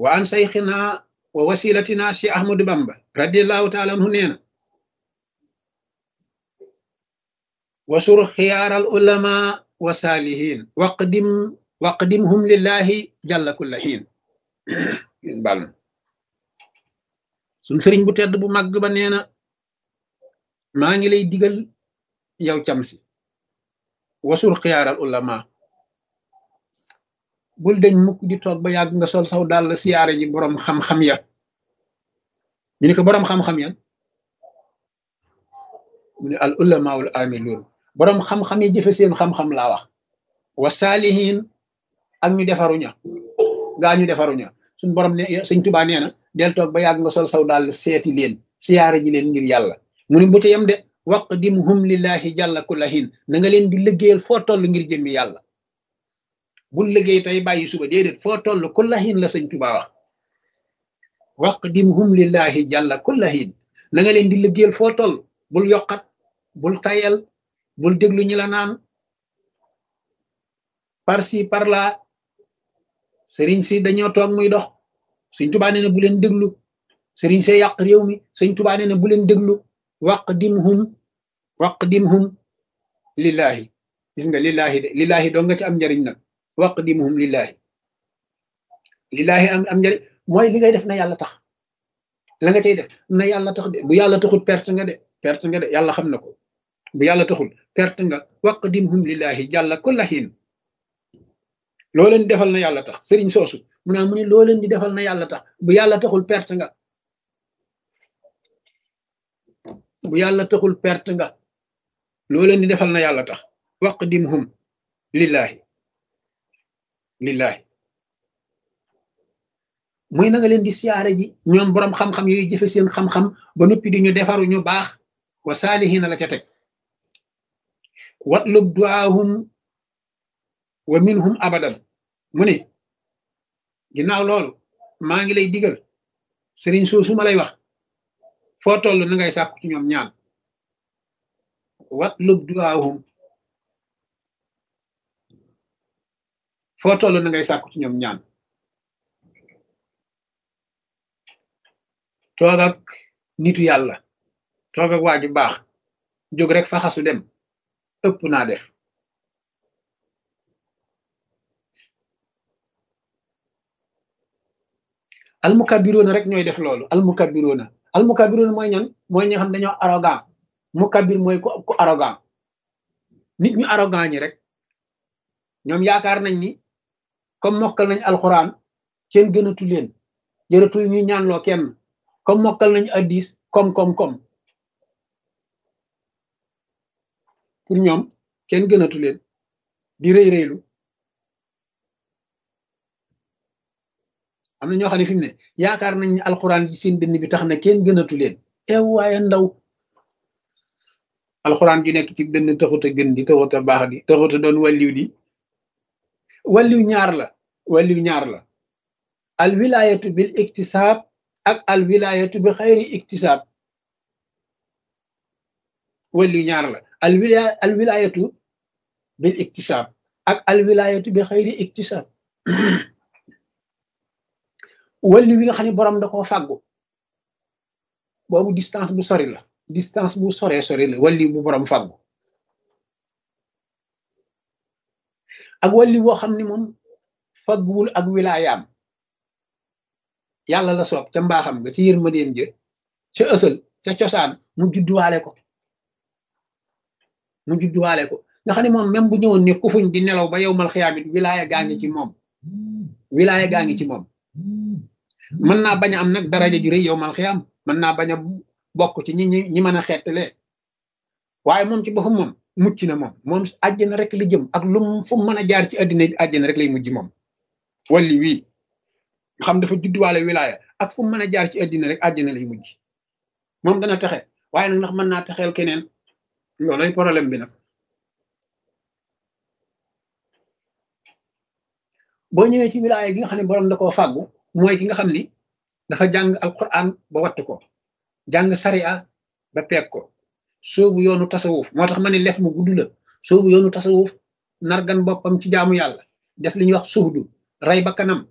wa an sayxina wa wasilatina si ahmadu bamba radiallahu taala anhu nee na wasur xiyaaral ulama wa saalihin waqdim waqdimhum lillahi jalla kulla xiin bal na suñ sëriñ bu tedd bu màgg ba nee na maa ngi lay digal yow cam si wasur xiyaaral ulama bul deñ mukk di toog ba yàgg nga sol saw dal siyaare ji boroom xam-xam ya ñu ne ko boroom xam-xam ya mu ne al ulamaul amiluun boroom xam-xam yi jëfe seen xam-xam laa wax wa saalihin ak ñu defaruña gaa ñu defaruña suñ borom ne sëñ tubaa nee na del toog ba yàgg nga sol saw dal seeti leen siyaare ji leen ngir yàlla mu ne bu ca yem de waqdimhum lillahi jàlla kullahin na nga leen di liggéeyal foo toll ngir jëmmi yàlla bul liggéey tey bàyyi suba déedéet foo toll kullahin la sëñ tubaa wax waqdimhum lillahi jàlla kullahin na nga leen di liggéeyal foo toll bul yokkat bul tayal bul déglu ñi la naan par ci par là sëriñ si dañoo toog muy dox sëñ tubaa nee na bu leen déglu sëriñ see yàq réew mi sëñ tubaa nee na bu leen déglu waqdimhum waqdimhum lillahi gis nga lillahi de lillahi doo nga ci am njariñ nag waqdimhum lillahi lillahi am am njariñ mooy li ngay def na yàlla tax la nga cay def na yàlla tax de bu yàlla taxul perte nga de perte nga de yàlla xam na ko bu yàlla taxul perte nga waqdimhum lillahi jàlla kulla xiin loo leen di defal na yàlla tax sëriñ soosu mu naa mu ne loo leen di defal na yàlla tax bu yàlla taxul perte nga bu yàlla taxul perte nga loo leen di defal na yàlla tax waqdimhum lillahi lillahi muy na nga leen di siyaare ji ñoom boroom xam-xam yooyu jëfe seen xam-xam ba noppi di ñu defaru ñu baax wa saalihina la ca teg watlub duaahum wa minhum abadan mu ne ginnaaw loolu maa ngi lay digal sëriñ soosu ma lay wax foo toll na ngay sàkku ci ñoom ñaan watlub duaahum foo toll na ngay sàkku ci ñoom ñaan toog ak nitu yàlla toog ak waa ju baax jóg rek faxasu dem ëpp naa def almukabiroona rek ñooy def loolu almukabiroona almukabiroona mooy ñan mooy ñi nga xam dañoo arrogant mukabir mooy ku ku arrogant nit ñu arrogant ñi rek ñoom yaakaar nañ ni comme mokkal nañ alxuraan kenn gënatu leen jërëtul ñuy ñaanloo kenn comme mokkal nañ addis comme comme comme pour ñoom kenn gënatu leen di rëy rëylu am na ñoo xam ne fi mu ne yaakaar nañ ne alxuraan ji seen dënn bi tax na kenn gënatu leen ew waaye ndaw alxuraan ju nekk ci dënn taxut a gën di taxut a baax di taxut a doon wàlliw di wàlliw ñaar la wàlliw ñaar la al wilayatu bil iktisaab ak al wilayatu bi xayri iktisaab wàlliw ñaar la al wilaya al wilayatu bil iktisaab ak al wilayatu bi xayri iktisaab wàlliw wi nga xam ne borom da koo fàggu boobu distance bu sori la distance bu soree sori la wàlliw bu borom fàggu ak wàlliw woo xam ne moom fagguwul ak wilaayaam yàlla la soob ca mbaaxam nga ci yërmandeem jë ca ësal ca cosaan mu judduwaale ko mu judduwaale ko nga xam ne moom même bu ñëwoon ne kufuñ di nelaw ba yow mal xiyaamit wilaaya gaa ngi ci moom wilaaya gaa ngi ci moom mën naa bañ a am nag daraja ju rëy yow mal xiyaam mën naa bañ a bokk ci ñi ñi ñi mën a xeetale waaye moom ci boppam moom mucc na moom moom àjjana rek la jëm ak lu fu mën a jaar ci àddina àjjana rek lay mujj moom walli wii xam dafa judduwaale wilaaya ak fu mën a jaar ci àddina rek àjjana lay mujj moom dana texe waaye nag ndax mën naa texeel keneen loolay problème bi nag boo ñëwee ci wilaaya gi nga xam ne borom da koo fàggu mooy ki nga xam ni dafa jàng alquran ba wattu ko jàng sariya ba peeg ko soobu yoonu tasawuf moo tax ma ne lef mu gudd la soobu yoonu tasawuf nargan boppam ci jaamu yàlla def li ñuy wax suhdu rey ba kanam